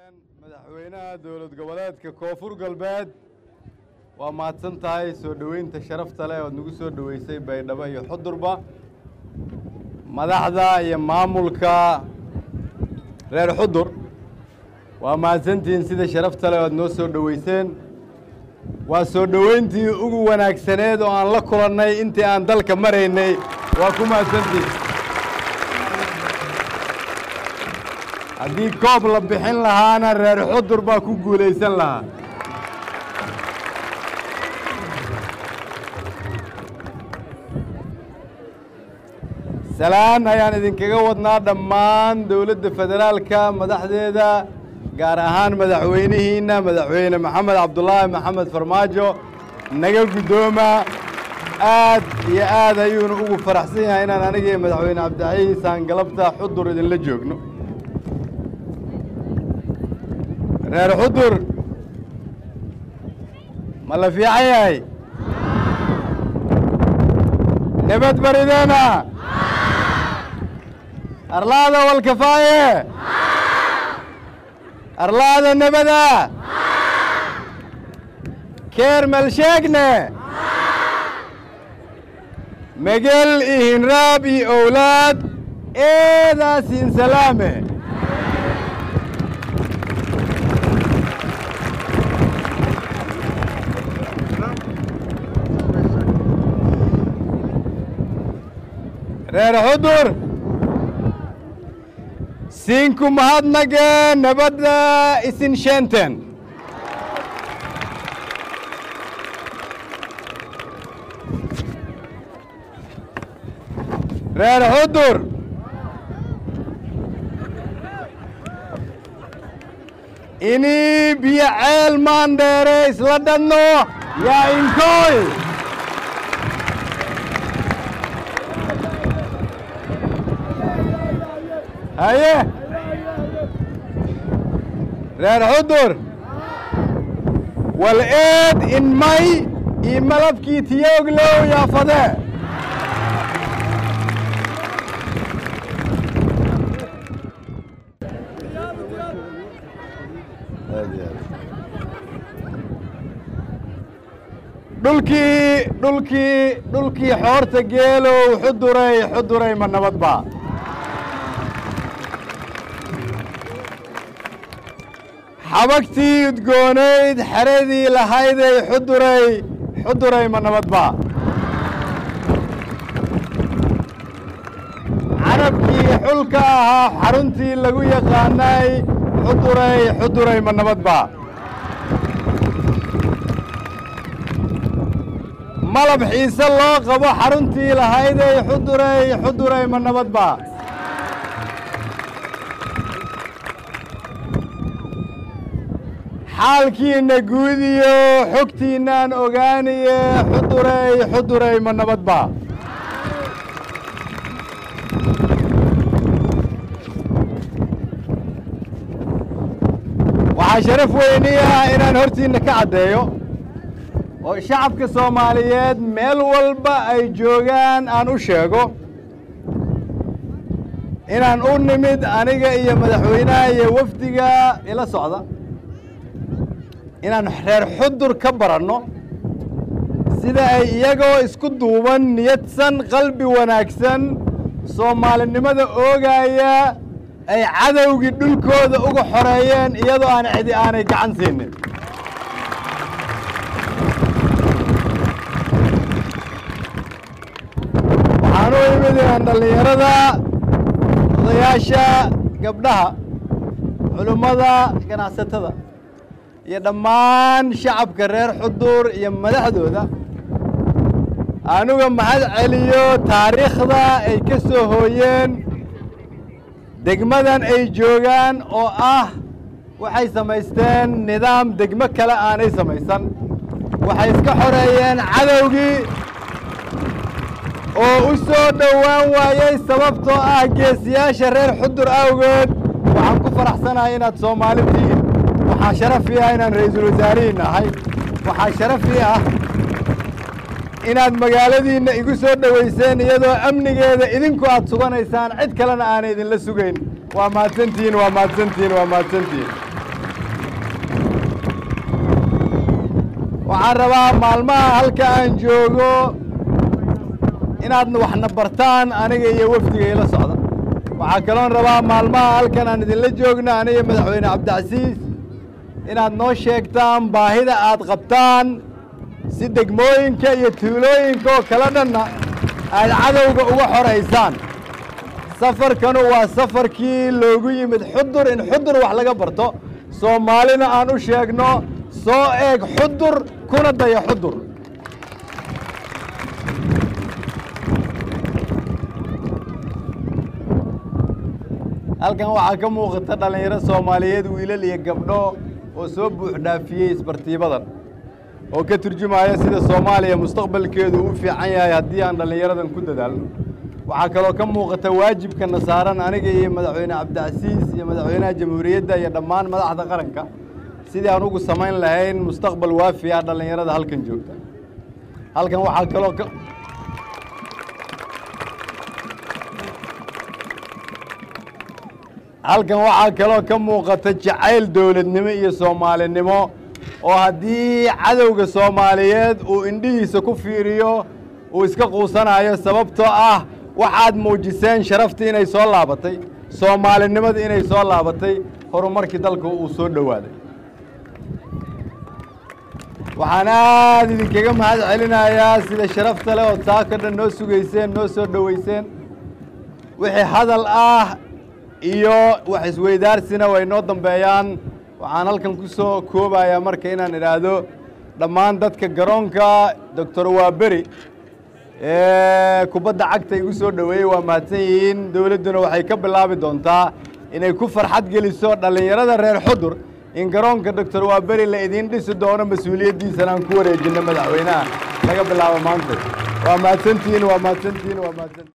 madaxweynaha dowlad goboleedka koonfur galbeed waa mahadsan tahay soo dhoweynta sharafta leh ood nagu soo dhoweysay baydhabo iyo xudurba madaxda iyo maamulka reer xudur waa mahadsantihiin sida sharafta leh ood noo soo dhoweyseen waa soo dhoweyntii ugu wanaagsaneed oo aan la kulannay intii aan dalka maraynay waa ku mahadsantihiin haddii koob la bixin lahaana reer xudur baa ku guulaysan lahaa salaan ayaan idinkaga wadnaa dhammaan dowladda federaalka madaxdeeda gaar ahaan madaxweynihiinna madaxweyne maxamed cabdulaahi maxamed farmaajo naga guddooma aad iyo aad ayuunu ugu faraxsan yahay inaan anigii madaxweyne cabdicaiis aan galabta xudur idinla joogno reer xudur ma la fiican yahay nabad barideena arlaada walkafaaye arlaada nebada keer malsheegne megel iyo hinraab iyo owlaad eedaasin salaame reer xudur siinku mahadnage nabadda isin sheenten reer xudur inii biyo ceel maandheere isla dhadno yaa inkooy haye reer xudur wal eed in may io malabkii tiyooglow yaafade dhulkii dhulkii dhulkii xoorta geelow xuduray xuduray ma nabad ba xabagtii udgoonayd xeradii lahayday xuduray xuduray ma nabad ba carabkii xulka ahaa xaruntii lagu yaqaanay xuduray xuduray ma nabad ba malab xiise loo qabo xaruntii lahayday xuduray xuduray ma nabad ba xaalkiinna guudiyo xogtiinnaan ogaaniye xuduray xuduray ma nabad ba waxaa sharaf weyni ah inaan hortiinna ka caddeeyo oo shacabka soomaaliyeed meel walba ay joogaan aan u sheego inaan u nimid aniga iyo madaxweynaha iyo wafdiga ila socda inaan reer xudur ka baranno sida ay iyagoo isku duuban niyadsan qalbi wanaagsan soomaalinimada oogaaya ay cadowgii dhulkooda uga xoreeyeen iyadoo aan cidi aanay gacan siinin waxaan u imid inaan dhallinyarada odayaasha gabdhaha culummada ganacsatada iyo dhammaan shacabka reer xudur iyo madaxdooda anuga mahad celiyo taariikhda ay ka soo hooyeen degmadan ay joogaan oo ah waxay samaysteen nidaam degmo kale aanay samaysan waxay iska xoreeyeen cadowgii oo u soo dhowaan waayey sababtoo ah geesiyaasha reer xudur awgeed waxaan ku faraxsanahay inaad soomaali tihiin waxaa sharafii ah inaan ra'iisul wasaarihiin nahay waxaa sharafii ah inaad magaaladiinna igu soo dhoweyseen iyadoo amnigeeda idinku aad suganaysaan cid kalena aanay idinla sugayn waa mahadsantihiin waa mahadsantihiin waa mahadsantihiin waxaan rabaa maalmaha halka aan joogo inaad waxna bartaan aniga iyo wafdiga ila socda waxaa kaloon rabaa maalmaha halkan aan idinla joogno aniga madaxweyne cabdicasiis inaad noo sheegtaan baahida aad qabtaan si degmooyinka iyo tuulooyinka oo kala dhanna aad cadowga uga xoraysaan safarkanu waa safarkii loogu yimid xudur in xudur wax laga barto soomaalina aan u sheegno soo eeg xudur kuna daya xudur halkan waxaa ka muuqata dhallinyaro soomaaliyeed wiilal iyo gabdho oo soo buux dhaafiyey isbartiibadan oo ka turjumaya sida soomaaliya mustaqbalkeedu u fiican yahay haddii aan dhallinyaradan ku dadaalno waxaa kaloo ka muuqata waajibkana saaran aniga iyo madaxweyne cabdicasiis iyo madaxweynaha jamhuuriyadda iyo dhammaan madaxda qaranka sidii aan ugu samayn lahayn mustaqbal waafi ah dhallinyarada halkan joogta halkan waxaa kaloo ka halkan waxaa kaloo ka muuqata jacayl dowladnimo iyo soomaalinimo oo haddii cadowga soomaaliyeed uu indhihiisa ku fiiriyo uu iska quusanayo sababtoo ah waxaad muujiseen sharaftii inay soo laabatay soomaalinimadii inay soo laabatay horumarkii dalka uu soo dhowaaday waxaan aad idinkaga mahad celinayaa sida sharafta leh ood saaka dhan noo sugayseen noo soo dhoweyseen wixii hadal ah iyo wax isweydaarsina way noo dambeeyaan waxaan halkan ku soo koobayaa marka inaan idhaahdo dhammaan dadka garoonka doctor waaberi ee kubadda cagta igu soo dhoweeyey waa mahadsan yihiin dowladduna waxay ka bilaabi doontaa inay ku farxad geliso dhallinyarada reer xudur in garoonka doctor waaberi la idiin dhisi doono mas-uuliyaddiisana aan ku wareejinno madaxweynaha laga bilaabo maanta waa mahadsantihiin waa mahadsantihiin waa mahadsantihiin